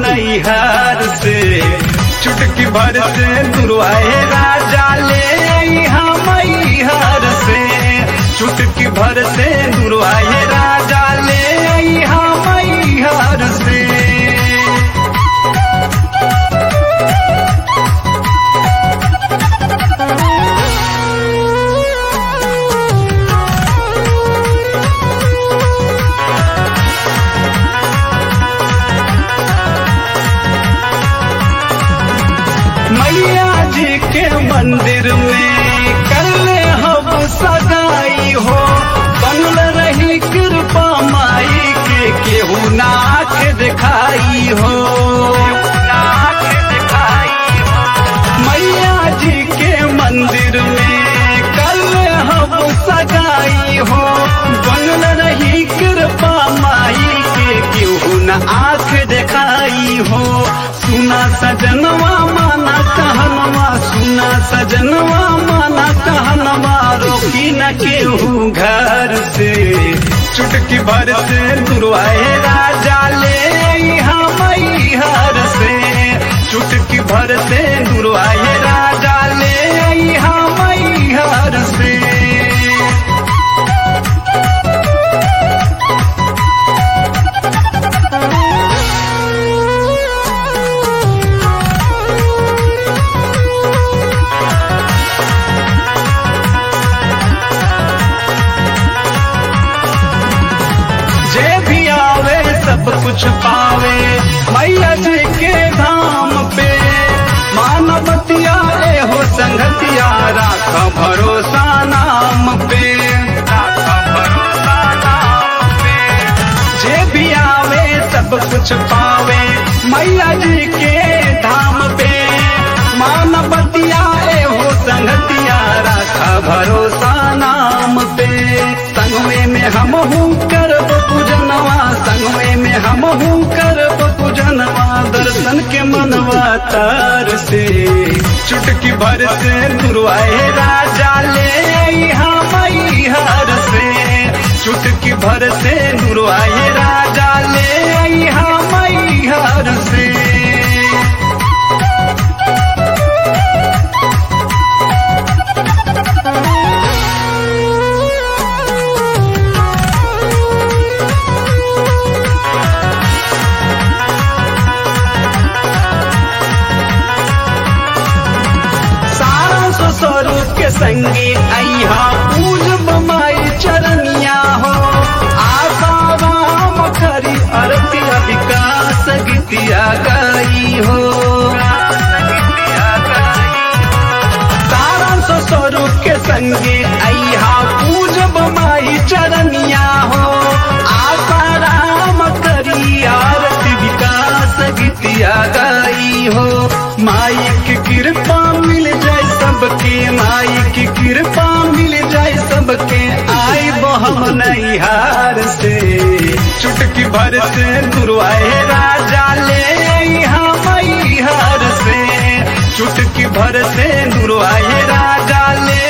नैहर से चुटकी भर से दुर्वाए राजा ले हम मैहर से चुटकी भर से दुर्वाए राजा ले हम मैहर से मैया जी के मंदिर में कल हम सगाई हो बनल रही कृपा माई के केहू नाक दिखाई हो नाक दिखाई हो मैया जी के मंदिर में कल हम सगाई हो बनल रही कृपा माई के केहू न आँख दिखाई हो सुना सजनवा माना कहनवा सुना सजनवा माना कहनवा रोकी न केहू घर से चुटकी भर से दुर्वाए राजा ले हम हर से चुटकी भर से दुर्वाए राजा ले हम हर से जे भी आवे सब कुछ पावे मैया जी के धाम पे मानवतिया ए हो संगतिया राख भरोसा नाम पे राख भरोसा नाम पे जे भी आवे सब कुछ पावे मैया जी के धाम पे मानवतिया ए हो संगतिया राखा भरोसा नाम पे संगवे में हम हूँ करब पूजनवा संगवे में हम हूँ करब पूजनवा दर्शन के मनवा तार से चुटकी भर से दुर्वाए राजा ले हम हर से चुटकी भर से दुर्वाए राजा ले हम हर से सारा सो स्वरूप के संगी अहा पूज बमाई चरनिया हो आशा राम खरी अरतिया विकास गीतिया गाई हो सारा सो स्वरूप के संगी अहा पूज बमाई चरनिया हो आशा राम करी आरती विकास गीतिया गाई हो माई की कृपा मिल जाए सबके माई की कृपा मिल जाए सबके आई बहम नहीं हार से चुटकी भर से गुरुआए राजा ले हम हर से चुटकी भर से गुरुआए राजा ले